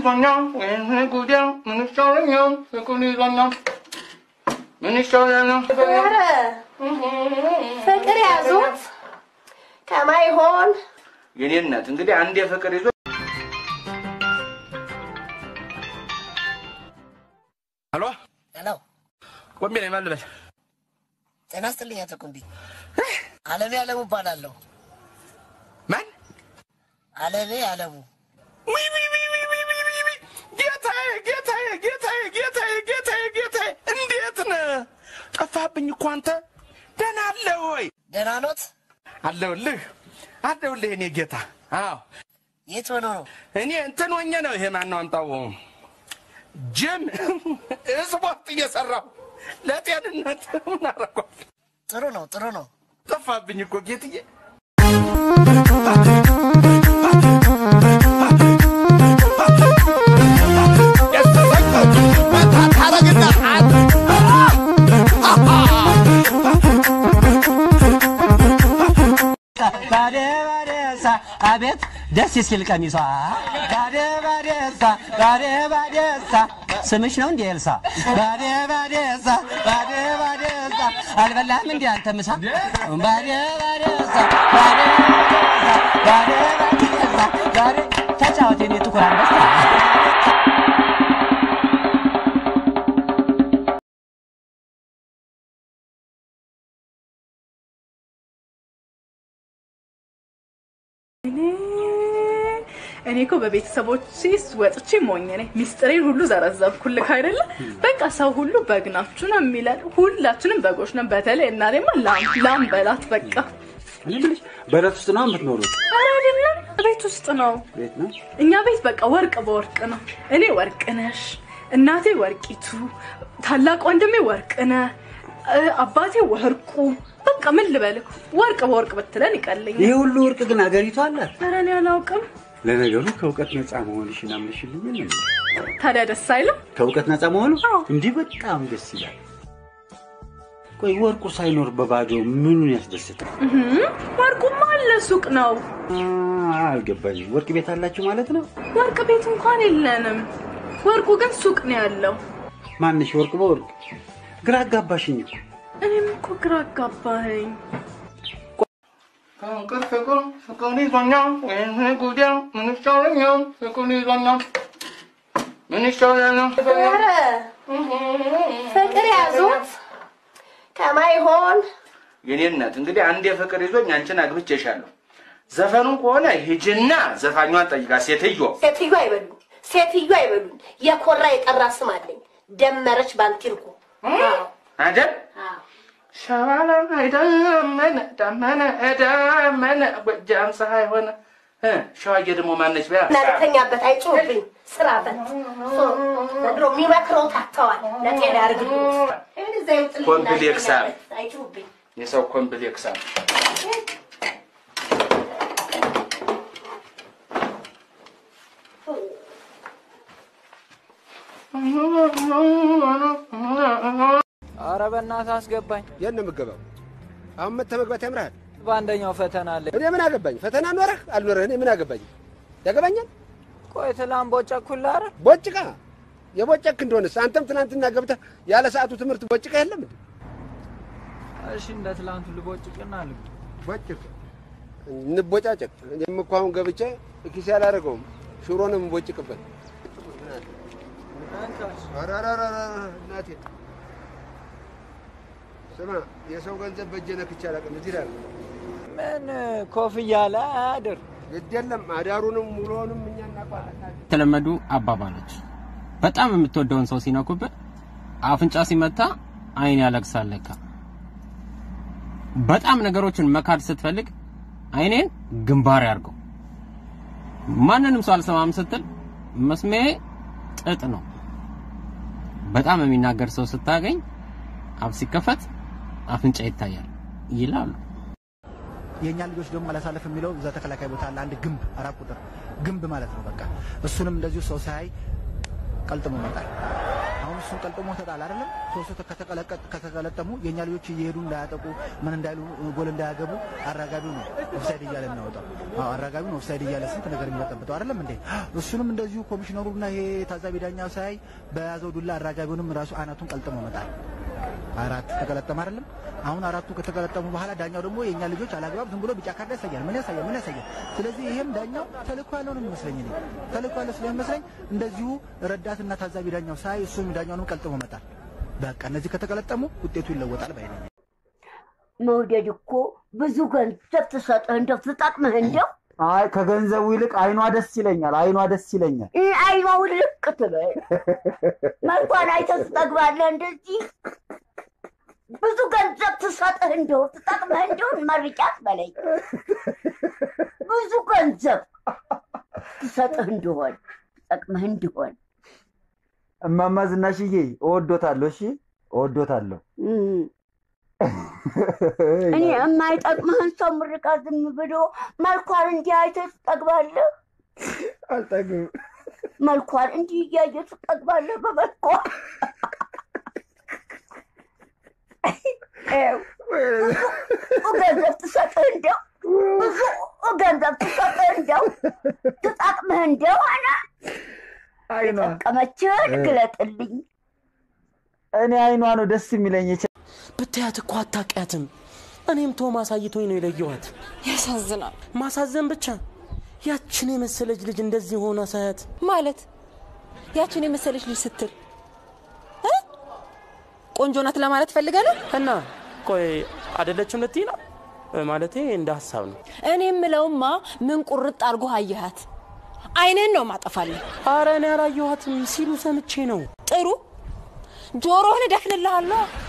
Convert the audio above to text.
ይዞኛል ወይኔ ጉዴ ምን ይሻለኛል ፍቅር ይዞኛል ምን ይሻለኛል ኧረ ፍቅር ያዙት ከማይሆን የኔ እናት እንግዲህ አንዴ ፍቅር ይዞ ሄሎ ሄሎ ቆሜ ነኝ ማን ልበል ጤና ይስጥልኝ አቶ ቁምቢ። አለሜ አለሙ እባላለሁ። ማን አለሜ አለሙ ውይ ውይ ውይ ውይ ውይ ውይ ውይ ውይ! ጌታዬ ጌታዬ ጌታዬ ጌታዬ ጌታዬ ጌታዬ እንዴት ነህ? ጠፋብኝ እኮ አንተ። ደህና አለህ ወይ? ደህና ኖት? አለሁልህ አለሁልህ እኔ ጌታ። አዎ የት ሆኖ ነው? እኔ እንትን ሆኜ ነው። ይሄ ማነው አምጣው ጅም ስፖርት እየሰራሁ ለጤንነት ምን አደረኳል? ጥሩ ነው ጥሩ ነው። ጠፋብኝ እኮ ጌትዬ። ባደ ባደሳ አቤት ደስ ሲል ቀሚሷ ባደ ባደሳ ባደ ባደሳ ስምሽ ነው እንዴ ኤልሳ? ባደ ባደሳ ባደ ባደሳ አልበላህም እንዴ አንተ ምሳ? ባደ ባደሳ ባደ ባደሳ ባደ ባደሳ ባደ ተጫወት የኔ ጥቁር አንበሳ እኔ እኮ በቤተሰቦቼስ ወጥቼ ሞኝ ነኝ። ሚስጥሬን ሁሉ ዘረዘብኩልክ አይደለ? በቃ ሰው ሁሉ በግ ናችሁ ነው የሚለን። ሁላችንም በጎች ነን። በተለይ እናቴማ ላም ላም በላት በቃ። እኔ የምልሽ በረት ውስጥ ነው የምትኖሩት? ኧረ አይደለም ቤት ውስጥ ነው። ቤት ነው። እኛ ቤት በቃ ወርቅ በወርቅ ነው። እኔ ወርቅ ነሽ፣ እናቴ ወርቂቱ፣ ታላቅ ወንድሜ ወርቅነህ፣ እ፣ አባቴ ወርቁ። በቃ ምን ልበልክ፣ ወርቅ በወርቅ ብትለን ይቀለኛል። ይሄ ሁሉ ወርቅ ግን አገሪቱ አላት። ኧረ እኔ አላውቅም። ለነገሩ ከእውቀት ነፃ መሆንሽን አምነሽልኝ ነው። ታዲያ ደስ አይልም? ከእውቀት ነፃ መሆኑ አዎ። እንዲህ በጣም ደስ ይላል። ቆይ ወርቁ ሳይኖር በባዶ ምኑን ያስደስታል? እህም፣ ወርቁማ አለ ሱቅ ነው። አ፣ አልገባኝም። ወርቅ ቤት አላችሁ ማለት ነው? ወርቅ ቤት እንኳን የለንም። ወርቁ ግን ሱቅ ነው ያለው። ማንሽ ወርቅ በወርቅ ግራ አጋባሽኝ እኮ። እኔም እኮ ግራ አጋባኸኝ። ፍቅር ፍቅር ፍቅር ይዞኛል ወይኔ ጉዴ ምን ይሻለኛል ፍቅር ይዞኛል ምን ይሻለኛል ኧረ ፍቅር ያዙት ከማይሆን የኔ እናት እንግዲህ አንዴ ፍቅር ይዞኝ አንቺን አግብቼሻለሁ። ዘፈኑ ከሆነ ሂጂና ዘፋኟን ጠይቃ ሴትዮ ሴትዮ አይበሉኝ፣ ሴትዮ አይበሉኝ። የኮራ የጠራ ስም አለኝ፣ ደመረች ባንቲርኩ። አይደል አዎ። ሸባላ አይደመነ ደመነ ደመነ ጎጃም ፀሐይ ሆነ እ ሸዋዬ ደግሞ ማነች በያ እና ልተኛበት አይጮህብኝ። ስራ ፈት ዘንድሮ የሚመክረው ታተዋል። ለጤና ያርግልኝ። እዛ ይውጥልኝ። ኮምፕሌክስ አለ። አይጮህብኝ። የሰው ኮምፕሌክስ አለ። አረ በእናትህ አስገባኝ። የት ነው የምገባው? አሁን መተህ መግባት ያምርሃል? በአንደኛው ፈተና አለ። እኔ ምን አገባኝ? ፈተና ኖረህ አልኖረህ እኔ ምን አገባኝ? ያገባኛል? ቆይ ትላንት ቦጨኩልህ። አረ ቦጭቃ የቦጨክ እንደሆነስ አንተም ትናንትና ገብተህ ያለ ሰዓቱ ትምህርት ቦጭቃ የለም እንዴ? እሺ እንደ ትላንቱ ልቦጭቅና ልብ ቦጭቅ እንቦጫጨቅ። እኔም እኮ አሁን ገብቼ ኪሴ አላደረገውም። ሽሮ ነው የምቦጭቅበት። ኧረ ኧረ ኧረ ኧረ እናቴ ስማ፣ የሰው ገንዘብ በእጄ ነክቼ አላውቅም። እዚህ ላይ ምን ኮፍያ ላይ አያድር። ግድ የለም አዳሩንም ውሎንም እኛ እናውቃለን። የተለመዱ አባባሎች በጣም የምትወደውን ሰው ሲነኩብህ አፍንጫ ሲመታ አይን ያለቅሳል ለካ። በጣም ነገሮችን መካድ ስትፈልግ አይኔን ግንባር ያርገው። ማንንም ሰው አልሰማም ስትል መስሜ ጥጥ ነው። በጣም የሚናገር ሰው ስታገኝ አፍ ሲከፈት አፍንጫ ይታያል ይላሉ። የእኛ ልጆች ደግሞ አላሳለፍ የሚለው እዛ ተከላካይ ቦታ አለ አንድ ግንብ አራት ቁጥር ግንብ ማለት ነው። በቃ እሱንም እንደዚሁ ሰው ሳያይ ቀልጥሞ ይመጣል። አሁን እሱን ቀልጥሞ ተጣል አይደለም። ሶስቱ ከተቀለቀ- ከተቀለጠሙ የእኛ ልጆች እየሄዱ እንዳያጠቁ ምን እንዳይሉ ጎል እንዳያገቡ አራጋቢው ነው ኦፍሳይድ እያለ የሚያወጣው። አዎ አራጋቢው ነው ኦፍሳይድ እያለ ስንት ነገር የሚበጠብጠው አይደለም እንዴ? እሱንም እንደዚሁ ኮሚሽነሩና ይሄ ታዛቢ ዳኛው ሳያይ በያዘው ዱላ አራጋቢውንም ራሱ አናቱን ቀልጥሞ መጣል። አራት ተቀለጠመ አይደለም። አሁን አራቱ ከተቀለጠሙ በኋላ ዳኛው ደግሞ የእኛ ልጆች አላግባብ ዝም ብሎ ቢጫ ካርድ ያሳያል። ምን ያሳያል? ምን ያሳያል? ስለዚህ ይሄም ዳኛው ተልእኮ ያለው ነው የሚመስለኝ እኔ ተልእኮ ያለው ስለሚመስለኝ እንደዚሁ ረዳትና ታዛቢ ዳኛው ሳይ እሱም ዳኛውንም ቀልጥሞ መጣል። በቃ እነዚህ ከተቀለጠሙ ውጤቱ ይለወጣል ባይ ነኝ። መውደድ እኮ ብዙ ገንዘብ ትሰጥህ እንደው ትጠቅምህ እንደው አይ ከገንዘቡ ይልቅ አይኗ ደስ ይለኛል። አይኗ ደስ ይለኛል። ይህ አይኗ ውልቅ ትበል መልኳን አይተህ ትጠግባለህ። እንደዚህ ብዙ ገንዘብ ትሰጥህ እንደው ትጠቅምህ እንደው መርቂያት በለኝ ብዙ ገንዘብ ትሰጥህ እንደሆን ትጠቅምህ እንደሆን እማማ ዝናሽዬ እወዶታለሁ። እሺ እወዶታለሁ። እም። እኔ የማይጠቅምህን ሰው ምርቃ ዝም ብሎ መልኳን እንዲህ አይተህ ትጠግባለህ። አልጠግብም። መልኳን እንዲህ እያየህ ትጠግባለህ በመልኳ ይኸው፣ ብዙ ገንዘብ ትሰጥህ እንደው ብዙ ገንዘብ ትሰጥህ እንደው ትጠቅምህ እንደሆነ አይኗ የጠቀመችህን ግለጥልኝ። እኔ አይኗ ነው ደስ የሚለኝ። የቻ- ብታያት እኮ አታውቂያትም። እኔም ቶማስ አሳይቶኝ ነው የለየኋት። ያሳዝናል። ማሳዘን ብቻ ያችን የመሰለች ልጅ እንደዚህ ሆና ሳያት ማለት ያችን የመሰለች ልጅ ስትል እ? ቆንጆ ናት ለማለት ፈልገህ ነው? እና ቆይ አይደለችም ልትይ ነው? ማለቴ እንደ ሀሳብ ነው። እኔ የምለውማ ምን ቁርጥ አድርጎ አየሃት? አይንህን ነው ማጠፋለህ። አረ እኔ አላየኋትም ሲሉ ሰምቼ ነው። ጥሩ ጆሮህን እደፍንልሃለሁ።